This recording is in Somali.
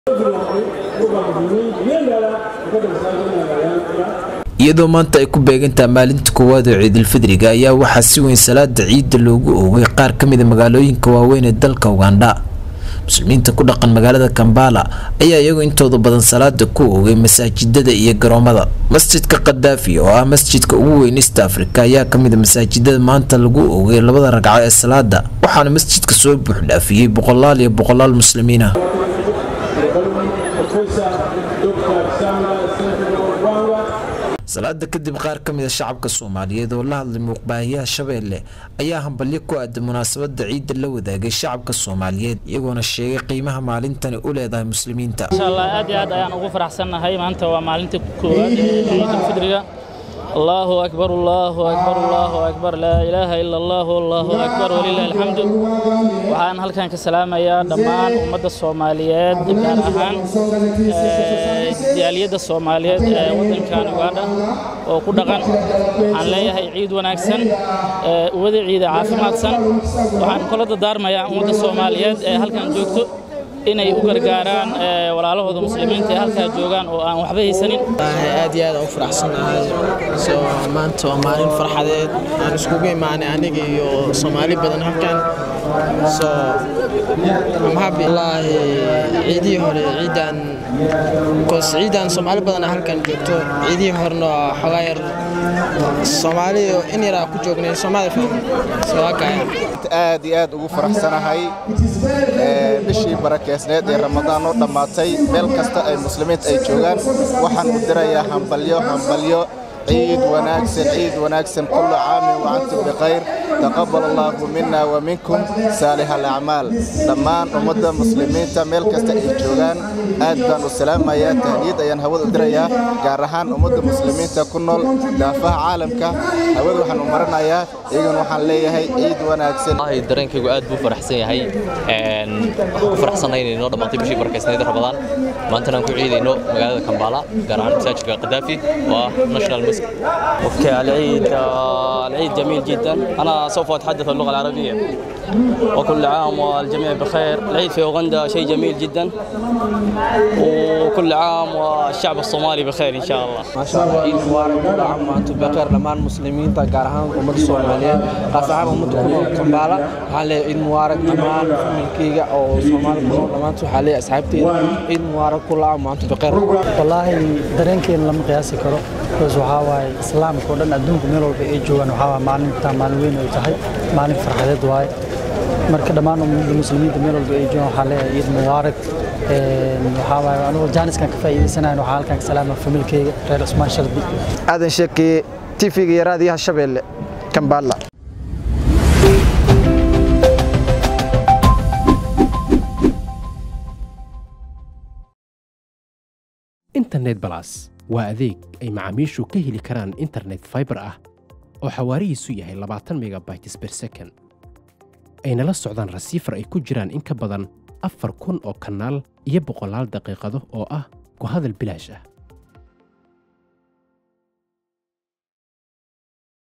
iyadoo maanta ay ku beegantaha maalinta koowaad oo ciidulfidriga ayaa waxaa si weyn salaada ciidda loogu oogay qaar ka mida magaalooyinka waaweyn ee dalka ugandha muslimiinta ku dhaqan magaalada kambala ayaa iyagu intooda badan salaada ku oogay masaajidada iyo garoomada masjidka kadaafi oo ah masjidka ugu weyn east africa ayaa kamid a masaajidada maanta lagu oogay labada ragco ee salaada waxaana masjidka soo buuxdhaafiyey boqolaal iyo boqolaal muslimiin ah salaada kadib qaar ka mid a shacabka soomaaliyeed oo la hadlay muuqbaahiyaha shabeelle ayaa hambalyo ku aaday munaasabada ciidda la wadaagay shacabka soomaaliyeed iyagoona sheegay qiimaha maalintani u leedahay muslimiinta insha allah aad iyo aad ayaan ugu faraxsannahay maanta waa maalinta koowaad ee ciidulfidriga allahu akbar allahu akbar allahu akbar laa ilaaha ila allah allahu akbar walilahi alxamdu waxaan halkan ka salaamayaa dhammaan ummadda soomaaliyeed gaar ahaan jaaliyadda soomaaliyeed ee waddankan ugandha oo ku dhaqan waxaan leeyahay ciid wanaagsan uwada ciida caafimaadsan waxaan kula dardaarmayaa ummadda soomaaliyeed ee halkan joogto inay u gargaaraan walaalahooda muslimiinta ee halkaa joogaan oo aan waxba haysanin aad iyo aad aan u faraxsanahay soo maanta waa maalin farxadeed aan iskugu imaanay aniga iyo soomaali badan halkan soo I'm happy wallaahi ciidihii hore ciidan bcause ciidan soomaali badan halkan joogto ciidihii horena waa xogaa yar soomaali in yaraa ku joognay soomaali fahmi aad iyo aad ugu faraxsanahay bishii barakeysneed ee ramadaan oo dhammaatay meel kasta ay muslimiinta ay joogaan waxaan u dirayaa hambalyo hambalyo ciid wanaagsan ciid wanaagsan kullu caamin wacantum bikhayr taqabbal allaahu minna wa minkum saalix alacmaal dhammaan ummadda muslimiinta meel kasta ay joogaan aad baan u salaamayaa tahniyad ayaan hawada u dirayaa gaar ahaan ummadda muslimiinta ku nool daafaha caalamka hawada waxaan u maranayaa iyagana waxaan leeyahay ciid wanaagsan dareenkaygu aad buu faraxsan yahay waxaan ku faraxsanahay inay noo dhammaatay bishii barakeysnayd ramadaan maantana aan ku ciidayno magaalada kambala gaar ahaan masaajidka qadaafi oo ah national mosque اوكي العيد العيد جميل جدا انا سوف اتحدث اللغه العربيه وكل عام والجميع بخير العيد في اوغندا شيء جميل جدا وكل عام والشعب الصومالي بخير ان شاء الله ما شاء الله عيد مبارك كل عام وانتم بخير dhammaan muslimiinta gaar ahaan ummadda soomaaliyeed qaas ahaan ummadda ku nool kambaala waxaan leeyahay ciid mubaarak dhammaan familkayga oo soomaali ku nool dhammaantood waxaan leeyahay asxaabteyda ciid mubaarak kula caam waantum bikheer wallaahi dareenkeena lama qiyaasi karo bas waxaa waaye islaamka oo dhan adduunka meel walba ay joogaan waxaa waaye maalinta maalin weyn ay tahay maalin farxadeed waaye marka dhammaan ummadda muslimiinta meel walba ay joogaan waxaa leeyahay ciid mubaarak waxaa waaye anigoo jaaniskan ka faa'iidaysanayn waxaa halkan ka salaama familkayga reer cusmaan shardi aadan sheekeye tv-ga iyo raadiyaha shabeelle kambala internet balas waa adeeg ay macaamiishu ka heli karaan internet faibar ah oo xawaarihiisu yahay labaatan megabytes ber second ayna la socdaan rasiifar ay ku jiraan in ka badan afar kun oo kanaal iyo boqolaal daqiiqado oo ah ku hadal bilaash ah